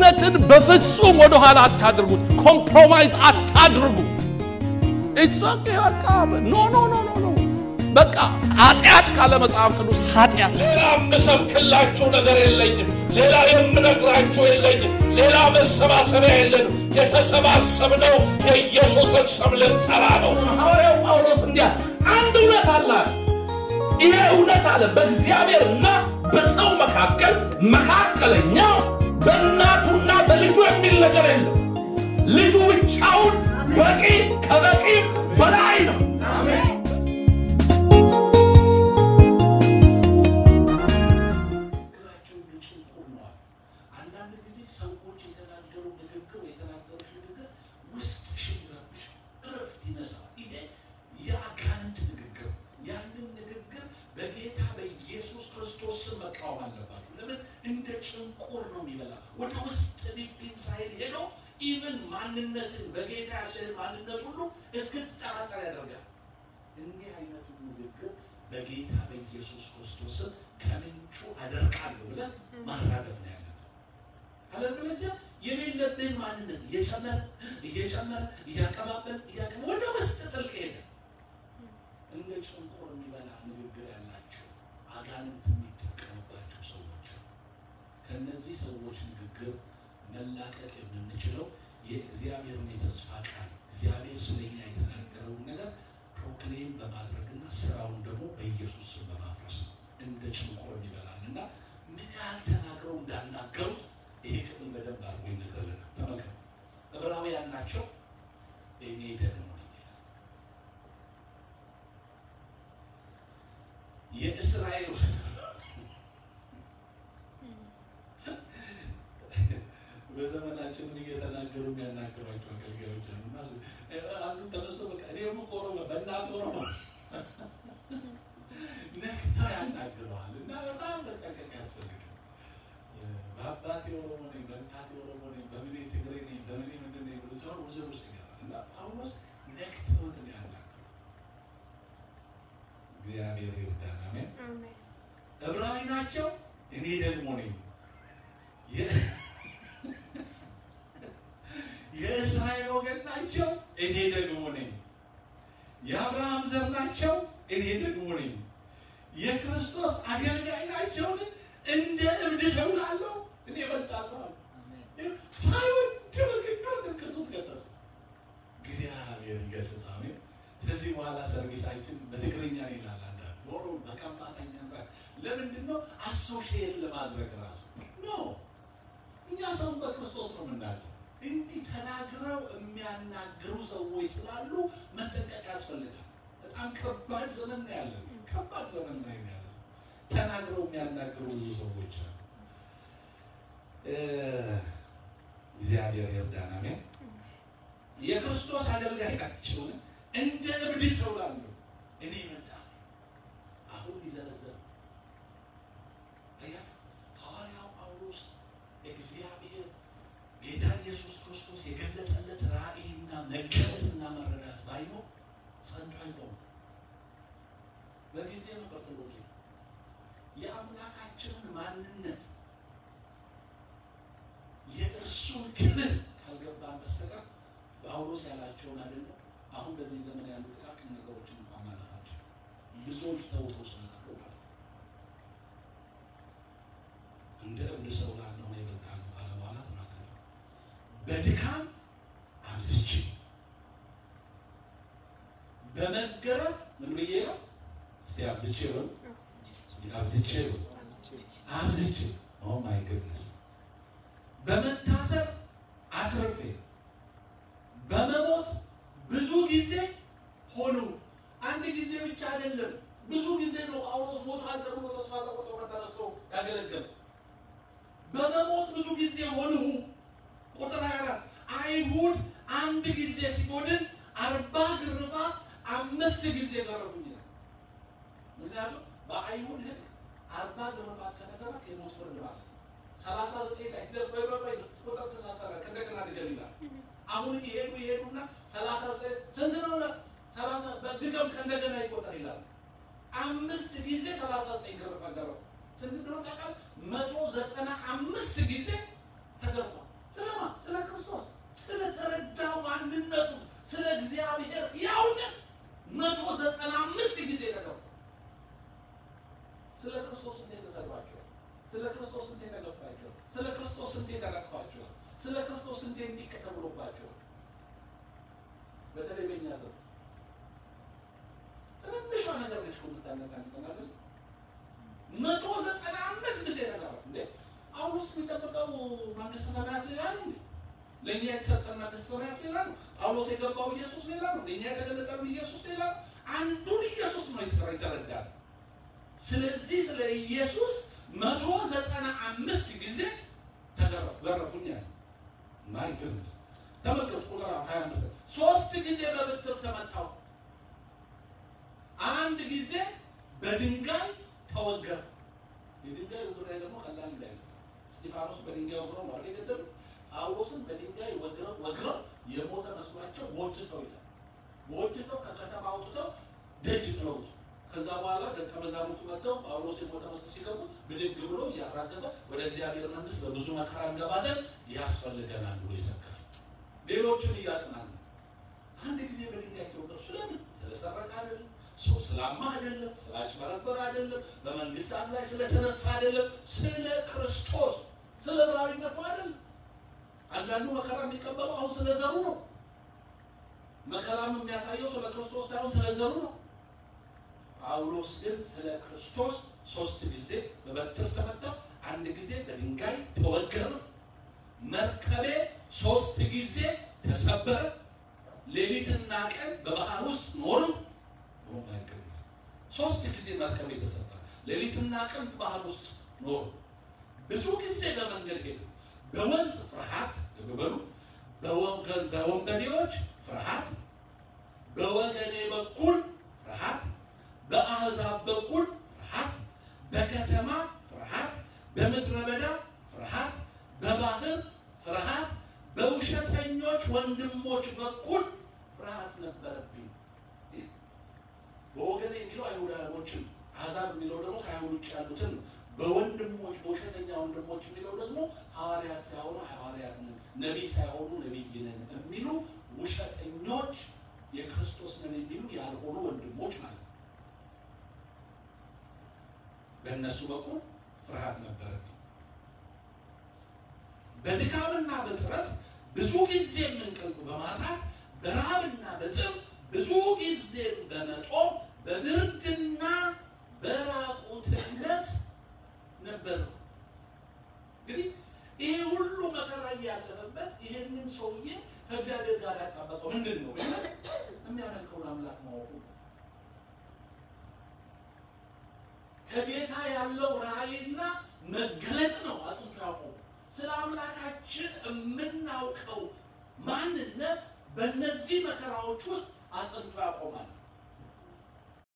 እውነትን በፍጹም ወደኋላ አታድርጉት። ኮምፕሮማይዝ አታድርጉ። ኢትስ ኦኬ በቃ ኖ ኖ ኖ ኖ ኖ በቃ ኃጢአት ካለ መጽሐፍ ቅዱስ ኃጢአት ሌላ የምሰብክላችሁ ነገር የለኝም። ሌላ የምነግራችሁ የለኝም። ሌላ መሰባሰቢያ የለንም። የተሰባሰብነው የኢየሱስን ስም ልንጠራ ነው። ሐዋርያው ጳውሎስ እንዲያ አንድ እውነት አለ። ይሄ እውነት አለ በእግዚአብሔርና በሰው መካከል መካከለኛ በእናቱና በልጁ የሚል ነገር የለም። ልጁ ብቻውን በቂ ከበቂም በላይ ነው። ንግግራቸው ጭንቁ ነዋል። አንዳንድ ጊዜ ሰዎች የተናገሩ ንግግር የተናገሩት ንግግር ውስጥሽን ይረብሽ፣ እረፍት ይነሳል። ይሄ የአጋንንት ንግግር። ያንን ንግግር በጌታ በኢየሱስ ክርስቶስ ስም መቃወም አለባችሁ። ለምን እንደ ጭንቁር ነው የሚበላ ወደ ውስጥ ዲፕ ኢንሳይድ ሄዶ ኢቭን ማንነትን በጌታ ያለህን ማንነት ሁሉ እስክትጠራጠር ያደርጋል። እንዲህ አይነቱ ንግግር በጌታ በኢየሱስ ክርስቶስ ስም ከምንጩ አደርቃለሁ ብለህ ማራገፍ ነው ያለብህ። አለበለዚያ የሌለብህን ማንነት እየጨመረ እየጨመረ እያቀባበል እያቀባ ወደ ውስጥ ጥልቅ ሄደ። እንደ ጭንቁር የሚበላ ንግግር ያላቸው አጋንንት የሚጠቀምባቸው ሰዎች አሉ። ከእነዚህ ሰዎች ንግግር መላቀቅ የምንችለው የእግዚአብሔርን የተስፋ ቃል እግዚአብሔር ስለኛ የተናገረውን ነገር ፕሮክሌም በማድረግና ስራውን ደግሞ በኢየሱስ ስም በማፍረስ ነው። እንደ ጭንቆር ይበላል እና ምን ያህል ተናግረው እንዳናገሩት ይሄ ክፍል በደንብ አድርጎ ይነግረልናል። ተመልከቱ፣ ዕብራውያን ናቸው። እኔ ደግሞ ነኝ ይላል። የእስራኤል በዘመናችን ምን እየተናገሩ የሚያናግሯቸው አገልጋዮች አሉ። እና አንዱ ተነስቶ በቃ እኔ ደግሞ ኦሮሞ በእናት ኦሮሞ ነክተው ያናግረዋል እና በጣም መጠንቀቅ ያስፈልጋል። በአባቴ ኦሮሞ ነኝ፣ በእናቴ ኦሮሞ ነኝ፣ በምኔ ትግሬ ነኝ፣ በምኔ ምንድን ነኝ ብሎ ዞር ዞር ውስጥ ይገባል እና ጳውሎስ ነክተውት ነው ያናግረው። እግዚአብሔር ይርዳን። አሜን። ዕብራዊ ናቸው፣ እኔ ደግሞ ነኝ። የ- የእስራኤል ወገን ናቸው፣ እኔ ደግሞ ነኝ። የአብርሃም ዘር ናቸው፣ እኔ ደግሞ ነኝ። የክርስቶስ አገልጋይ ናቸውን እንደ እብድ ሰው ላለው እኔ እበልጣለሁ አለ። ሳይወድ በግዱ ጥምቀት ውስጥ ከተቱ። እግዚአብሔር ይገስጽ። አሜን። ከዚህ በኋላ ሰርቪሳችን በትግርኛ ነው ይላል አንዳንድ ዶሮ በከምባተኛ ጋር ለምንድን ነው አሶሺየት ለማድረግ ራሱ ነው። እኛ ሰውን በክርስቶስ ነው የምናገር። እንዲህ ተናግረው የሚያናግሩ ሰዎች ስላሉ መጠንቀቅ ያስፈልጋል። በጣም ከባድ ዘመን ነው ያለን። ከባድ ዘመን ላይ ነው ያለን። ተናግረው የሚያናግሩ ብዙ ሰዎች አሉ። እ እግዚአብሔር ይርዳን። አሜን። የክርስቶስ አገልጋይ ናቸው እንደ እብድ ሰው ላሉ እኔ መጣ አሁን ሊዘረዘር ነው። አያችሁ ሐዋርያው ጳውሎስ እግዚአብሔር ጌታ ኢየሱስ ክርስቶስ የገለጸለት ራእይና መገለጥና መረዳት ባይኖር ጸንቶ አይቆም። በጊዜ ነው በርትሎሌ የአምላካችንን ማንነት የእርሱን ክብር ካልገባን በስተቀር ጳውሎስ ያላቸውን አይደለም። አሁን በዚህ ዘመን ያሉ ጥቃቅን ነገሮችን እንኳን ማለታቸው ብዙዎች ተውተው ስለቀሩ ማለት ነው። እንደ እብድ ሰው ላለሆነ ይበልጣል ባለ በኋላ ተናገረ። በድካም አብዝቼ በመገረፍ ምን ብዬ ነው? እስቲ አብዝቼ በሉ፣ እስቲ አብዝቼ በሉ፣ አብዝቼ ኦ ማይ ግድነስ በመታሰር አትርፌ በመሞት ብዙ ጊዜ ሆኑ። አንድ ጊዜ ብቻ አይደለም፣ ብዙ ጊዜ ነው ጳውሎስ ሞቷል ተብሎ ተስፋ ተቆርጦ ተነስቶ ያገለገለ። በመሞት ብዙ ጊዜ ሆንሁ። ቁጥር 24 አይሁድ አንድ ጊዜ ሲጎድን አርባ ግርፋት አምስት ጊዜ ገረፉኝ ይላል። ምክንያቱም በአይሁድ ሕግ አርባ ግርፋት ከተገረፍ የሞት ፍርድ ማለት ነው። ሰላሳ ዘጠኝ ላይ ሂደት ቆይ ቆይ ቆይ ቁጥር ተሳሰረ ከእንደገና ድገም ይላል። አሁንም ይሄዱ ይሄዱና ሰላሳ ዘጠኝ ስንት ነው? ሰላሳ በድገም ከእንደገና ይቆጠር ይላል። አምስት ጊዜ ሰላሳ ዘጠኝ ግርፋት ገረፉ። ስንት እንደሆነ ታውቃለህ? መቶ ዘጠና አምስት ጊዜ ተገርፏል። ስለማ ስለ ክርስቶስ ስለተረዳው ማንነቱ ስለ እግዚአብሔር ያውነት መቶ ዘጠና አምስት ጊዜ ተገፉ። ስለ ክርስቶስ ስንቴ ተሰድባችኋል? ስለ ክርስቶስ ስንቴ ተገፋችኋል? ስለ ክርስቶስ ስንቴ ተነቅፋችኋል? ስለ ክርስቶስ ስንቴ እንዲቅ ተብሎባችኋል? በተለይ በእኛ ዘመን ትንሿ ነገር ነች እኮ የምታነቃንቀን አይደል? መቶ ዘጠና አምስት ጊዜ ተገባ እንዴ! ጳውሎስ የሚጠብቀው መንግስተ ሰማያት ሌላ ነው እንዴ? ለእኛ የተሰጠን መንግስተ ሰማያት ሌላ ነው። ጳውሎስ የገባው ኢየሱስ ሌላ ነው። ለእኛ የተገለጠልን ኢየሱስ ሌላ ነው። አንዱን ኢየሱስ ነው የተረዳል። ስለዚህ ስለ ኢየሱስ መቶ ዘጠና አምስት ጊዜ ተገረፉ ገረፉኛል። ማይ ግንስ ተመልከቱ፣ ቁጥር ሀያ አምስት ሶስት ጊዜ በብትር ተመታው፣ አንድ ጊዜ በድንጋይ ተወገረ። የድንጋይ ውግራ ደግሞ ቀላል እንዳይመስል እስጢፋኖስ በድንጋይ ወግረው ነው አይደል የገደሉት? ጳውሎስን በድንጋይ ወግረው ወግረው የሞተ መስሏቸው ጎትተው ይላል። ጎትተው ከከተማ አውጥተው ደጅ ጥለውት ከዛ በኋላ ደቀ መዛሙርቱ መጥተው ጳውሎስ የሞተ መስሎ ሲገቡ ብድግ ብሎ እያራገፈ ወደ እግዚአብሔር መንግስት በብዙ መከራ እንገባ ዘንድ ያስፈልገናል ብሎ ይሰብካል። ሌሎችን እያጽናና አንድ ጊዜ በድንጋይ ተወገሩ። ስለምን? ስለሰረቀ አይደለም፣ ሰው ስላማ አይደለም፣ ስላጭበረበረ አይደለም፣ በመንግስታት ላይ ስለተነሳ አይደለም፣ ስለ ክርስቶስ ስለ ብራዊነቱ አይደለም። አንዳንዱ መከራ የሚቀበለው አሁን ስለ ዘሩ ነው። መከራም የሚያሳየው ስለ ክርስቶስ ሳይሆን ስለ ዘሩ ነው። ጳውሎስ ግን ስለ ክርስቶስ ሶስት ጊዜ በበትር ተመታ፣ አንድ ጊዜ በድንጋይ ተወገረ። መርከቤ ሶስት ጊዜ ተሰበረ፣ ሌሊትና ቀን በባህር ውስጥ ኖሩ። ሶስት ጊዜ መርከቤ ተሰበረ፣ ሌሊትና ቀን በባህር ውስጥ ኖሩ። ብዙ ጊዜ በመንገድ ሄዱ። በወንዝ ፍርሃት በሉ፣ በወንበዴዎች ፍርሃት፣ በወገኔ በኩል ፍርሃት በአሕዛብ በኩል ፍርሃት፣ በከተማ ፍርሃት፣ በምድረ በዳ ፍርሃት፣ በባህር ፍርሃት፣ በውሸተኞች ወንድሞች በኩል ፍርሃት ነበረብኝ። በወገን የሚለው አይሁዳኖችን፣ አሕዛብ የሚለው ደግሞ ከአይሁድ ውጭ ያሉትን ነው። በወንድሞች በውሸተኛ ወንድሞች የሚለው ደግሞ ሐዋርያት ሳይሆኑ ሐዋርያት ነን፣ ነቢይ ሳይሆኑ ነቢይ ነን የሚሉ ውሸተኞች፣ የክርስቶስ ነን የሚሉ ያልሆኑ ወንድሞች ማለት ነው። በእነሱ በኩል ፍርሃት ነበረብኝ። በድካምና በጥረት ብዙ ጊዜም እንቅልፍ በማጣት በረሃብና በጥም ብዙ ጊዜም በመጦም በብርድና በራቁትነት ነበር። እንግዲህ ይሄ ሁሉ መከራ እያለፈበት ይህንን ሰውዬ ከእግዚአብሔር ጋር ያጣበቀው ምንድን ነው? የሚያመልከውን አምላክ ማወቁ ከጌታ ያለው ራእይና መገለጥ ነው አጽንቶ ያቆሙ። ስለ አምላካችን የምናውቀው ማንነት በእነዚህ መከራዎች ውስጥ አጽንቶ ያቆማል።